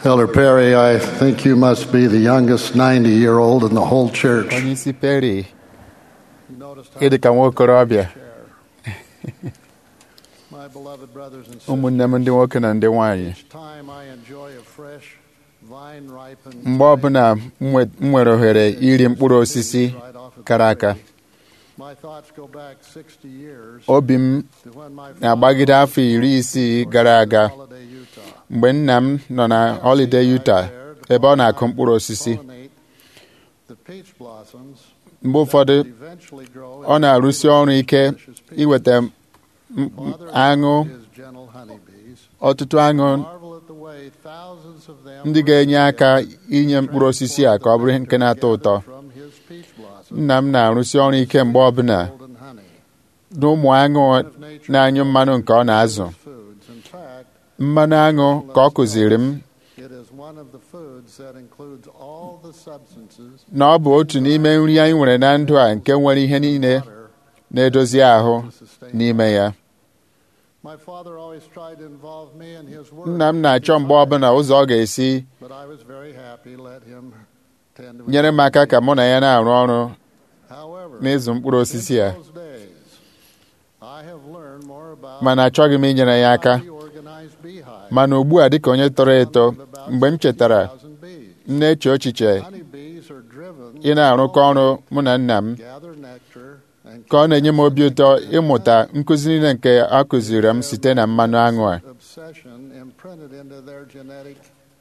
Elder Perry, I think you must be the youngest 90 year old in the whole church. onye isi peri ịdị ka nwa okorobịa My beloved brothers and sisters, ụmụnne m ndị nwoke na ndị nwanyị each time I enjoy a fresh, vine ripened mgbe ọbụla m nwe- m nwere ohere iri mkpụrụ osisi right off of kara the aka tree, my thoughts go back 60 years obi m to when my na-agbagide afọ iri isii gara aga holiday Utah. mgbe nna m nọ na holiday Utah ebe ọ na-akụ mkpụrụ osisi Pollinate the peach blossoms mgbe ụfọdụ that eventually grow ọ na-arụsi ọrụ ike delicious peach. iweta m- m- Father aṅụ his gentle honeybees ọtụtụ aṅụ marvel at the way thousands of them ndị ga-enye aka inye mkpụrụ osisi a ka ọ bụrụ nke na-atọ ụtọ from his peach blossom nna m na-arụsi ọrụ ike mgbe ọbụla golden honey n'ụmụ aṅụ na-anyụ mmanụ nke ọ na-azụ foods in fact mmanụ aṅụ ka ọ kụziri m it is one of the foods that includes all the substances na ọ bụ otu n'ime nri anyị nwere na ndụ a nke nwere ihe niile water na-edozi ahụ to sustain n'ime ya my father always tried to involve me in his work nna m na-achọ mgbe ọbụla ụzọ ọ ga-esi but I was very happy let him tend to nyere m aka ka mụ na ya na-arụ ọrụ however n'ịzụ mkpụrụ osisi a in those days I have learned more about mana achọghị m inyere ya aka how he organized beehives mana ugbu a dịka onye tọrọ eto mgbe m chetara 60,000 bees. m na-eche echiche Honeybees are driven ị na-arụkọ ọrụ mụ na nna m gather nectar and ka ọ na-enye m obi ụtọ ịmụta nkụzi niile nke a kụziri m site na mmanụ aṅụ a obsession imprinted into their genetic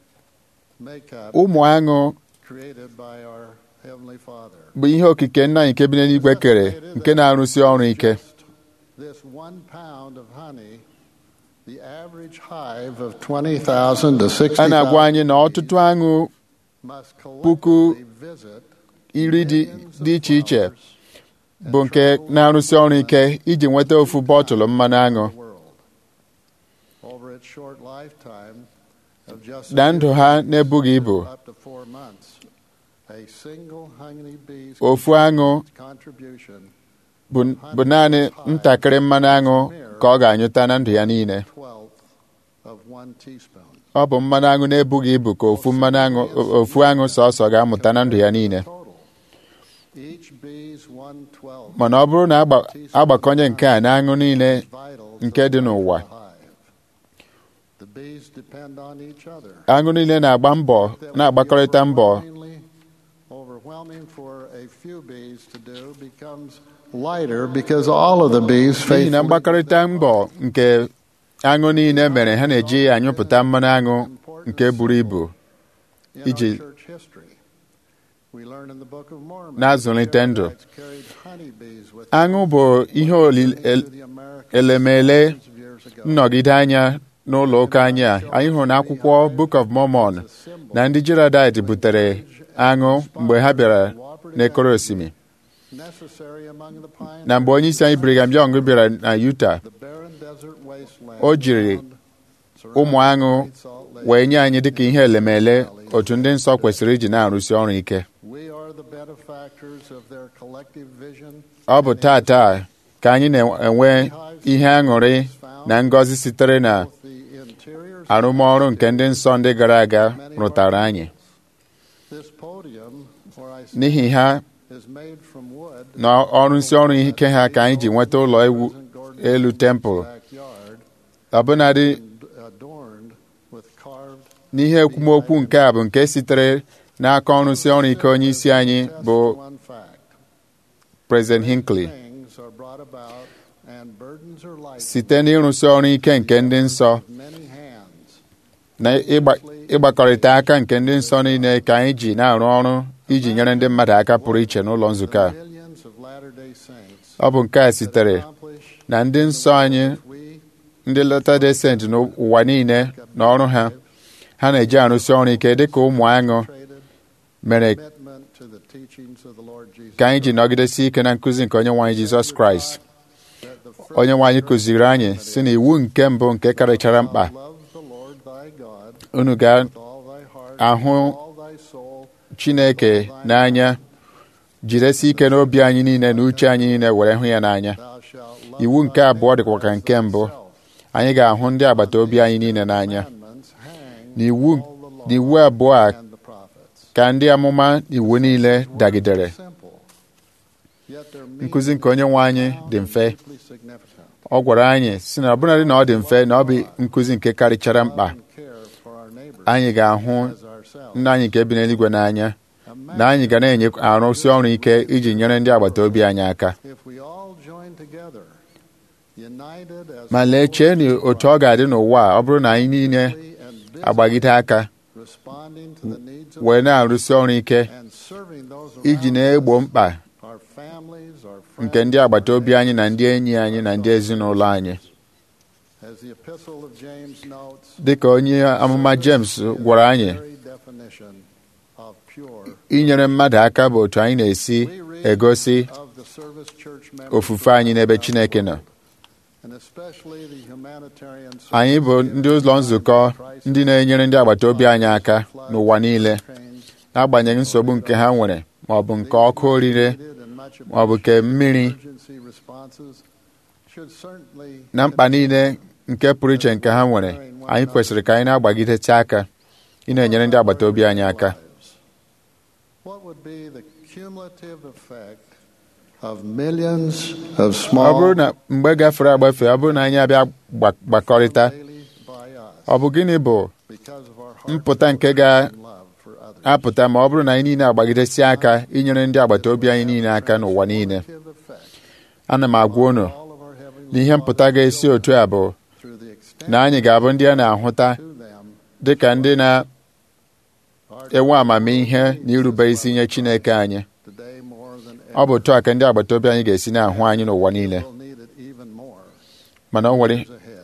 makeup ụmụ aṅụ created by our heavenly Father. bụ ihe okike nna anyị nke bi n'eluigwe kere nke na-arụsi ọrụ ike This one pound of honey, the average hive of 20,000 to a na-agwa 60,000 anyị na ọtụtụ aṅụ must puku collectively visit iri dị millions dị of iche iche flowers and bụ nke travel na-arụsi ọrụ ike iji nweta ofu bọtụlụ mmanụ aṅụ the world. Over its short lifetime of just na ndụ ha na-ebughị ibu up to four months, a single honeybee's ofu aṅụ contribution bụ bụ naanị ntakịrị mmanụ aṅụ ka ọ ga-anyụta na ndụ ya niile twelfth of one teaspoon. ọ bụ mmanụ aṅụ na-ebughị ibu ka ofu mmanụ aṅụ ofu aṅụ sọsọ ga-amụta na ndụ ya niile Total. Each bee's one twelfth mana ọ bụrụ na agba- agbakọnye nke a na aṅụ niile vital nke dị n'ụwa hive. The bees depend on each other. aṅụ niile na-agba mbọ That would be na-agbakọrịta mbọ overwhelmingly- Overwhelming for a few bees to do becomes lighter because all of the bees n'ihi na faithfully mgbakọrịta mbọ nke aṅụ niile mere ha na-eji anyụpụta mmanụ aṅụ nke buru ibu in iji our church history. We learn in the Book of Mormon na-azụlite ndụ. Israelites carried honeybees with aṅụ bụ ihe oli- them el- to the Americas elemele hundreds of years ago. nnọgide anya n'ụlọ ụka anyị a anyị hụrụ n'akwụkwọ Book of Mormon As a symbol na ndị Gileadite butere aṅụ mgbe ha bịara n'ekoro osimiri necessary among the pioneers. na mgbe onye isi anyị Brigham Young bịara na Utah The barren desert wasteland o jiri found ụmụ aṅụ Great Salt Lake. wee nye anyị dịka ihe elemele otu ndị nsọ kwesịrị iji na-arụsi ọrụ ike We are the benefactors of their collective vision. ọ bụ tata ka anyị na-enwe ihe aṅụrị na ngọzi sitere na Both the interiors arụmọrụ nke ndị nsọ ndị gara aga rụtara anyị This podium, where I n'ihi ha is made from wood. na ọrụ nsị ọrụ ike ha ka anyị ji nweta ụlọ ewu elu tempụl Backyard ọbụnadị and adorned with carved n'ihe ekwumokwu nke a bụ nke sitere n'aka ọrụ nsị ọrụ ike onye isi anyị bụ one fact. President Hinckley Things are brought about and burdens are lightened site n'ịrụsi ọrụ ike nke ndị nsọ with many hands. na ịgba- ịgbakọrịta aka nke ndị nsọ niile ka anyị ji na-arụ ọrụ iji nyere ndị mmadụ aka pụrụ iche n'ụlọ nzukọ a Millions of Latter-day Saints ọ bụ nke a sitere accomplish na ndị nsọ anyị we ndị Latter-day Saint n'ụwa niile na ọrụ ha ha na-eji arụsi ọrụ ike dịka ụmụ aṅụ traded mere commitment to the teachings of the Lord Jesus. ka anyị ji nọgidesi ike na nkụzi nke onye nwaanyị Jizọs Kraịst that the first onye nwaanyị kụziri anyị si na iwu nke mbụ nke karịchara mkpa love the Lord thy God unu with all thy heart, ga-ahụ with all thy soul, Chineke n'anya jidesi ike n'obi anyị niile na uche anyị niile were hụ ya n'anya thou shalt love iwu thy nke abụọ neighbor dịkwa ka as nke mbụ thyself. anyị ga-ahụ ndị agbata obi anyị niile n'anya Commandments hang na iwu all the law n'iwu abụọ a and the prophets. ka ndị amụma iwu niile dagidere Simple. Yet their nkụzi nke onye nwe anyị dị mfe deeply significant. ọ gwara anyị si na ọbụnadị na ọ dị mfe na ọ bụ nkụzi nke karịchara mkpa Love and care for our neighbors anyị ga-ahụ as ourselves. nna anyị nke bi n'eluigwe n'anya na anyị ga na-enye arụsị ọrụ ike iji nyere ndị agbata obi anyị aka If we all join together, united as ma lee chee na otu ọ ga-adị n'ụwa a ọ bụrụ na anyị niile holy and busy, agbagide aka responding to the needs of wee na-arụsị ọrụ ike and serving those iji around na-egbo us, mkpa our families, our nke friends, ndị agbata obi anyị na ndị enyi anyị na ndị ezinụlọ anyị As the epistle of James notes, dịka onye amụma James gwara anyị very definition of pure. inyere mmadụ aka bụ otu anyị na-esi We read egosi of the service church members ofufe anyị n'ebe Chineke nọ and especially the humanitarian anyị bụ ndị ụlọ nzukọ ndị na-enyere ndị agbata obi anyị aka n'ụwa niile n'agbanyeghị nsogbu nke ha nwere ma ọ bụ nke ọkụ orire ma ọ bụ nke mmiri na mkpa niile nke pụrụ iche nke ha nwere anyị kwesịrị ka anyị na-agbagidete aka ị na-enyere ndị agbata obi anyị aka What would be the cumulative effect of millions of ọ small bụrụ na mgbe gafere agbafe ọ bụrụ na anyị abịa gba- gbakọrịta daily by us ọ bụ gịnị bụ because of our mpụta nke heartfelt love for others? ga-apụta ma ọ bụrụ na anyị niile agbagidesi aka inyere ndị agbata obi anyị niile aka n'ụwa niile Cumulative effect ana m agwa unu all of our heavenly na ihe mpụta ga-esi otu a bụ through the extent na anyị ga-abụ ndị a na-ahụta to them dịka ndị na-enwe are amamihe na irube isi nye Chineke anyị today more than ọ bụ otu a ka ndị agbata obi anyị ga-esi na-ahụ anyị n'ụwa niile We'll need it even more mana ọ nwere years ahead.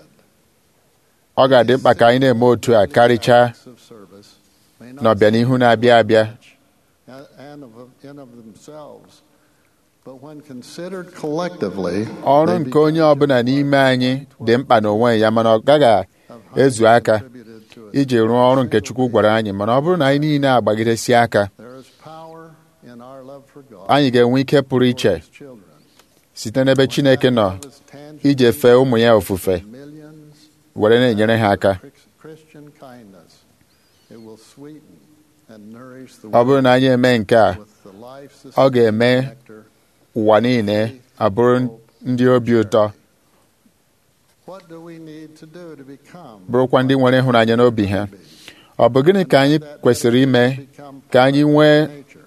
ọ ga-adị mkpa ka anyị na-eme otu a karịchaa Acts of service may not n'ọbịanihu na-abịa abịa and and of, in of themselves, but when considered collectively, ọrụ they nke onye ọbụla n'ime anyị dị mkpa n'onwe ya mana ọ gaghị ezu aka contributed to it. iji rụọ ọrụ nke Chukwu gwara anyị mana ọ bụrụ na anyị niile agbagidesi aka There is power in our love for God anyị ga-enwe ike pụrụ iche for His children. site n'ebe Chineke nọ Love is tangible ije fee ụmụ ya ofufe millions were na-enyere ha aka Chris- Christian kindness. It will sweeten and nourish the ọ bụrụ na anyị eme nke a world with the life ọ ga-eme nectar. ụwa niile abụrụ ndị obi ụtọ What do we need to do to become bụrụkwa ndị nwere ịhụnanya n'obi ha ọ bụ gịnị ka anyị kwesịrị ime become ka anyị nwee nature?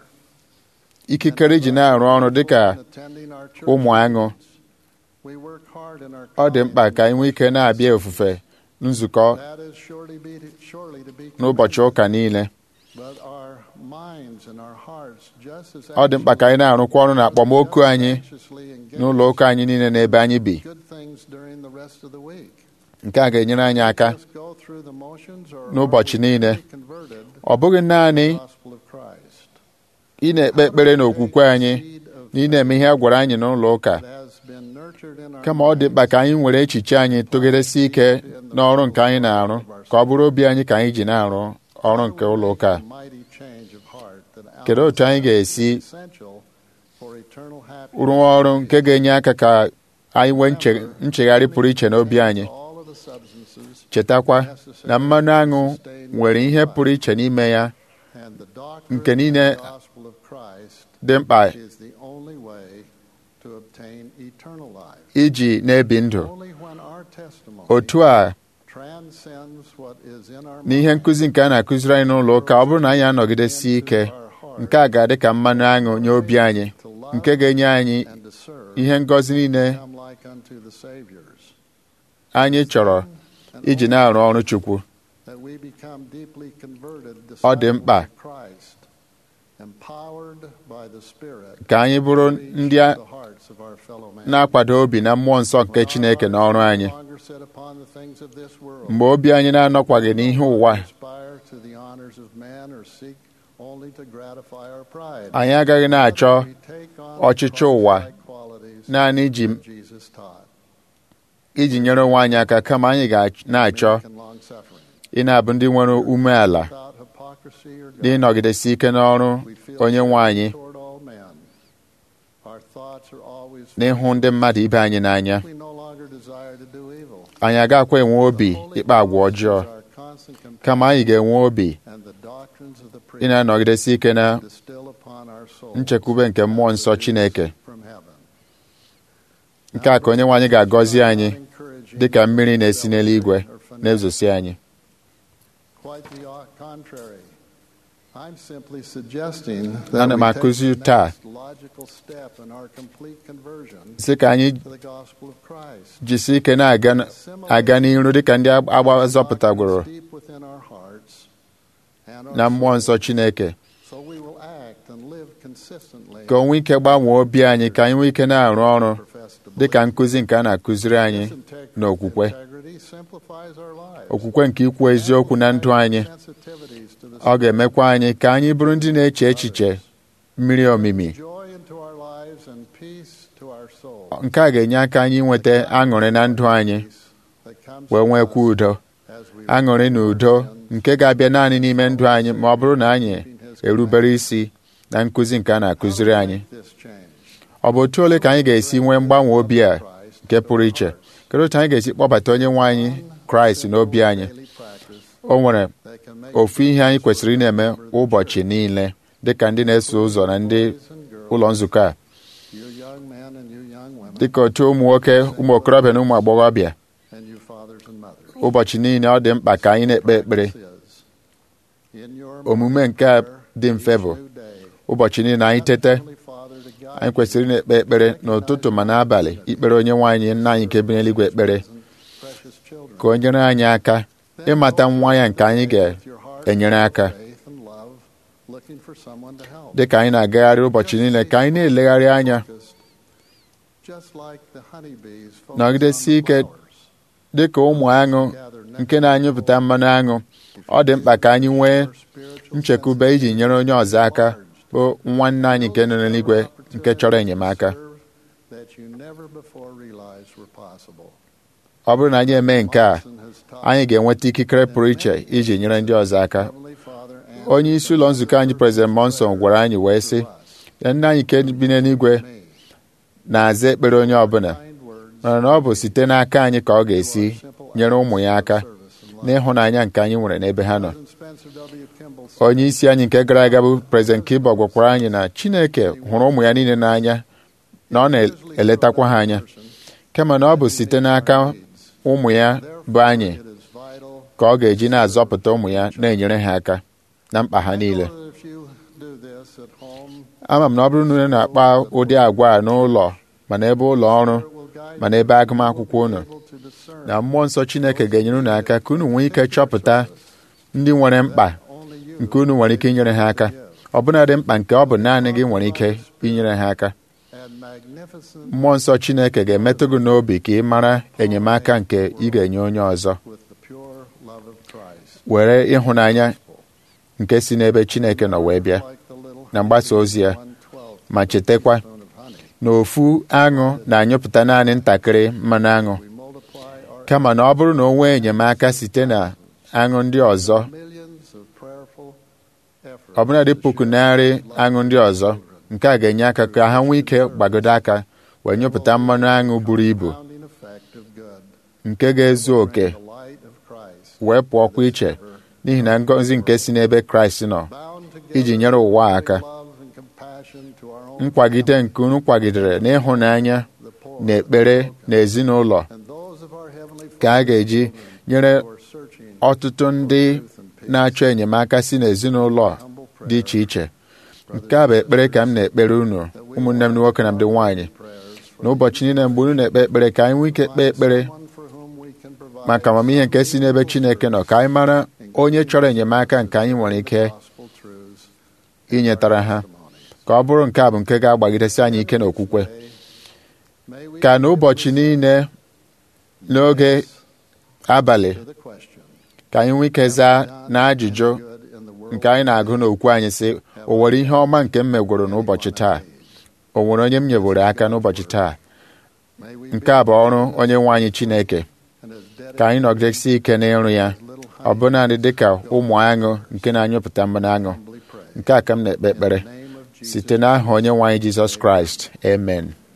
ikikere iji na-arụ ọrụ dịka Attending our church ụmụ aṅụ We work hard in our ọ dị mkpa ka anyị nwee ike na-abịa ofufe nzukọ That is surely, be, surely to be n'ụbọchị ụka niile But our minds and our hearts just as ọ dị mkpa ka anyị na-arụkwa ọrụ na akpọmoku anyị anxiously engage n'ụlọ ụka anyị niile n'ebe anyị bi good things during the rest of the week. nke a ga-enyere anyị aka Just go through the motions or n'ụbọchị are we niile. really converted ọ bụghị naanị to the gospel of Christ? ị na-ekpe ekpere n'okwukwe anyị na ị na-eme ihe a gwara anyị n'ụlọ ụka That has been nurtured in our kama ọ dị mkpa ka anyị were echiche anyị tụgidesi ike n'ọrụ nke anyị na-arụ ka ọ bụrụ obi anyị ka anyị ji na-arụ ọrụ nke ụlọ ụka a. mighty change of heart that kedu otu anyị ga-esi essential for eternal happiness. rụọ ọrụ nke ga-enye aka ka anyị nwee nche- nchegharị pụrụ iche n'obi anyị All of the substances chetakwa na mmanụ aṅụ nwere ihe pụrụ iche n'ime ya and the doctrine nke niile of the gospel of Christ dị mkpa is the only way to obtain eternal life. iji na-ebi ndụ Only when our testimony otu a transcends what is in our n'ihe nkụzi nke a na-akụziri anyị n'ụlọ ụka ọ bụrụ na anyị anọgidesi ike nke a ga-adị ka mmanụ aṅụ nye obi anyị nke ga-enye anyị and to serve ihe ngọzi niile become like unto the Savior's. anyị chọrọ And iji na-arụ ọrụ Chukwu that we become deeply converted Ọ dị mkpa. disciples of Christ, empowered by the Spirit ka anyị bụrụ to reach ndị a the hearts of our fellow man. na-akwado obi na mmụọ nsọ nke Chineke n'ọrụ anyị No longer set upon the things of this world. mgbe obi anyị na-anọkwaghị n'ihe ụwa aspire to the honors of man or seek only to gratify our pride. anyị agaghị na-achọ We take on ọchịchọ ụwa Christ-like qualities naanị iji that Jesus taught. iji nyere onwe anyị aka kama anyị ga na-achọ Meek and long-suffering. ị na-abụ ndị nwere umeala Without hypocrisy or dị ịnọgidesi ike n'ọrụ We feel onye nwe anyị toward all men. Our thoughts are always n'ịhụ ndị mmadụ ibe anyị n'anya we no longer desire to do evil. anyị agakwa enwe obi ịkpa agwa ọjọọ Our constant kama anyị ga-enwe obi and the doctrines of the ị priest na-anọgidesi ike na distill upon our souls nchekwube nke mmụọ nsọ Chineke from heaven. nke a ka onye nwe anyị ga-agọzi anyị Encouraging dị ka mmiri na-esi n'eluigwe na-ezosi anyị Quite the contrary. I'm simply suggesting Ana m we take akụzi the taa next logical step in our complete conversion sị ka anyị to the gospel of Christ. jisi ike na-aga n- aga n'iru dịka ndị agba zọpụtagworo Deep within our hearts and our na mmụọ souls, nsọ Chineke so we will act and live consistently ka o nwee ike gbanwee obi anyị ka anyị nwee ike na-arụ ọrụ profess to dịka believe. nkụzi nke a na-akụziri anyị This integrity- n'okwukwe integrity simplifies our lives. okwukwe nke ikwu eziokwu na ndụ anyị Sensitivities to the ọ ga-emekwa anyị ka anyị bụrụ ndị na-eche echiche mmiri omimi joy into our lives and peace to our souls. nke a ga-enye aka anyị nweta aṅụrị na ndụ anyị that comes wee to nwekwa us udo as we aṅụrị na udo nke ga-abịa naanị n'ime ndụ anyị ma ọ bụrụ na anyị erubere isi na nkụzi nke a na-akụziri anyị this change. ọ bụ otu ole ka anyị ga-esi nwee mgbanwe obi a nke pụrụ iche kedu otu anyị ga-esi kpọbata onye nwe anyị kraịst n'obi anyị Daily practice o nwere that can make ofu ihe anyị kwesịrị ị na-eme ụbọchị niile dịka ndị na-eso ụzọ na ndị boys and girls, ụlọ nzukọ a you young men and you young women, dịka otu ụmụ nwoke ụmụ okorobịa na ụmụ agbọghọbịa and you fathers and mothers. ụbọchị niile ọ dị mkpa ka anyị na-ekpe ekpere Practice is, in your omume nke a prayer dị mfe bụ each new day, ụbọchị niile anyị tete Heavenly Father to guide anyị kwesịrị ị na-ekpe ekpere n'ụtụtụ ma n'abalị ikpere onye nwe anyị nna anyị nke bi n'eluigwe ekpere you precious children. ka o nyere anyị aka ịmata nwa ya nke anyị ga-enyere aka Faith and love, looking for someone to help. dịka anyị na-agagharị ụbọchị niile ka anyị na-elegharị anya Just like the honeybees focus Nọgidesi on the ike flowers, dịka ụmụ aṅụ gather nke na-anyụpụta mmanụ aṅụ ọ dị mkpa ka anyị nwee spiritual nchekwube iji nyere onye ọzọ aka bụ nwanne anyị nke nọ n'eluigwe nke chọrọ enyemaka that you never before realized were possible. ọ bụrụ na anyị eme nke a Watson has taught anyị ga-enweta ikikere pụrụ iche iji nyere ndị ọzọ aka Heavenly Father and onye isi ụlọ nzukọ anyị prezident monson gwara anyị wee sị ya nna anyị nke bi n'eluigwe me na-aza ekpere onye ọbụla kind words mana na ọ bụ site n'aka anyị ka ọ ga-esi nyere ụmụ ya aka n'ịhụnanya nke anyị nwere n'ebe ha nọ President Spencer W. Kimball said, onye isi anyị nke gara aga bụ prezident Kibo gwakwara anyị na Chineke hụrụ ụmụ ya niile n'anya na ọ na-eletakwa ha anya kama na ọ bụ site n'aka ụmụ ya bụ anyị It is vital ka ọ ga-eji na-azọpụta ụmụ ya na-enyere ha aka na mkpa ha niile that if you do this at home, ama m na ọ bụrụ na unu na-akpa ụdị agwa a n'ụlọ ma n'ebe ụlọ ọrụ it will guide ma n'ebe agụmakwụkwọ unu you able to discern na mmụọ nsọ Chineke ga-enyere unu aka ka unu nwee ike chọpụta ndị nwere mkpa only you nke unu nwere ike inyere ha aka ọbụnadị mkpa nke ọ bụ naanị gị nwere ike inyere ha aka and magnificent mmụọ nsọ Chineke ga-emetụ gị n'obi ka ị mara enyemaka nke ị ga-enye onye ọzọ with the pure love of Christ. were ịhụnanya nke si n'ebe Chineke nọ wee bịa Like the little na mgbasa ozi ya 1/12 ma chetakwa spoon of honey, na ofu aṅụ na-anyụpụta naanị ntakịrị mmanụ aṅụ we multiply our kama na ọ bụrụ na o nwee enyemaka site na aṅụ ndị ọzọ millions of prayerful efforts. ọbụladị puku narị aṅụ ndị ọzọ nke a ga-enye aka ka ha nwee ike gbagodo aka wee nyụpụta mmanụ aṅụ buru ibu Compounding effect of good, nke ga-ezu oke the light of Christ, wee pụọkwa iche n'ihi na ngọzi nke si n'ebe Kraịst nọ bound together iji nyere ụwa aka with love and compassion to our own nkwagide nke unu kwagidere n'ịhụnanya the poor, na ekpere na ezinụlọ and those of our heavenly ka a Father ga-eji nyere who are searching ọtụtụ ndị truth and peace. na-achọ enyemaka si n'ezinụlọ Humble dị prayer, iche iche nke a bụ ekpere ka m na-ekpere unu ụmụnne m ndị nwoke na ndị nwaanyị prayers for n'ụbọchị niile mgbe unu na-ekpe ekpere ka anyị nwee ike kpee ekpere someone for whom we can provide maka amamihe nke si n'ebe Chineke nọ ka anyị mara onye chọrọ enyemaka nke anyị nwere ike gospel truths inyetara ha ka ọ bụrụ nke a bụ nke ga-agbagidesi anyị ike n'okwukwe May we ka n'ụbọchị niile n'oge abalị to the question ka anyị nwee ike zaa na ajụjụ good in the world nke anyị na-agụ n'okwu anyị sị o nwere ihe ọma nke m megworo n'ụbọchị taa o nwere onye m nyeworo aka n'ụbọchị taa May we nke a bụ ọrụ onye nwe anyị Chineke and as ka anyị nọgidesi ike n'ịrụ ya little ọ bụ naanị dịka ụmụ aṅụ nke na-anyụpụta mmanụ aṅụ humbly pray. nke a ka m na-ekpe ekpere In the name of Jesus, site n'aha onye nwe anyị Jizọs Kraịst amen